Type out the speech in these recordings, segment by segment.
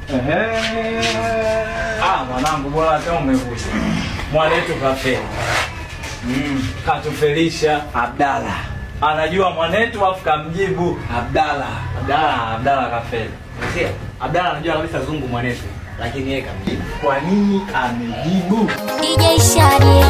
Ehe. Ah, mwanangu bora hata umekuja. Mwanetu kafeli. Mm, katufelisha Abdala. Anajua mwanetu afu kamjibu Abdala. Abdala, Abdala kafeli. Sikia, Abdalla anajua kabisa zungu mwanetu, lakini yeye kamjibu. Kwa nini amejibu? DJ Shadi.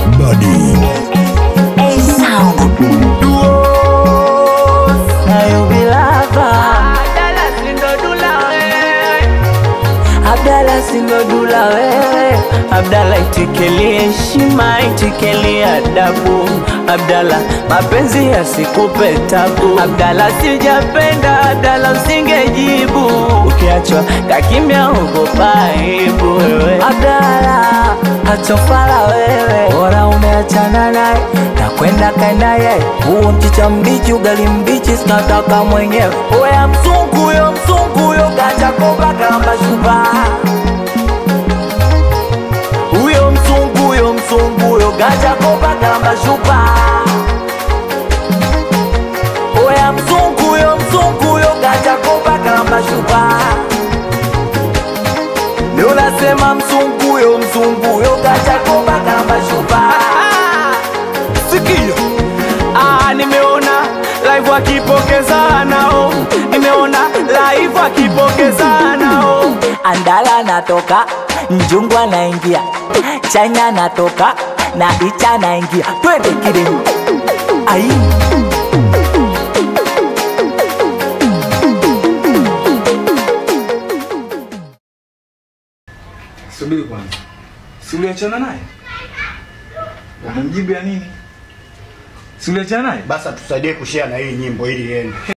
Abdala sinodula wewe, Abdala itikilie heshima, itikilie adabu. Abdala mapenzi yasikupe tabu. Abdala sijapenda, Abdala usingejibu. Ukiachwa kakimya ugopa aibu wewe. Abdala hachofala wewe, bora umeachana naye na kwenda kaendaye. Huo mchicha mbichi, ugali mbichi, sinataka mwenyewe. Oya mzungu yo, mzungu yo, kacha kopa kamba shupa huyo mzungu huyo mzungu huyo gaja kopa kamba shupa oya mzungu huyo mzungu huyo gaja kopa kamba shupa ndio nasema mzungu huyo mzungu huyo gaja kopa kamba shupa sikio ah, nimeona live wakipokezanao nimeona live wakipokezanao andala natoka njungu anaingia china natoka na icha naingia twende kile ai Subiri kwanza. Si uliachana naye? Umemjibu ya nini? Si uliachana naye? Basi tusaidie kushare na hii nyimbo ili iende.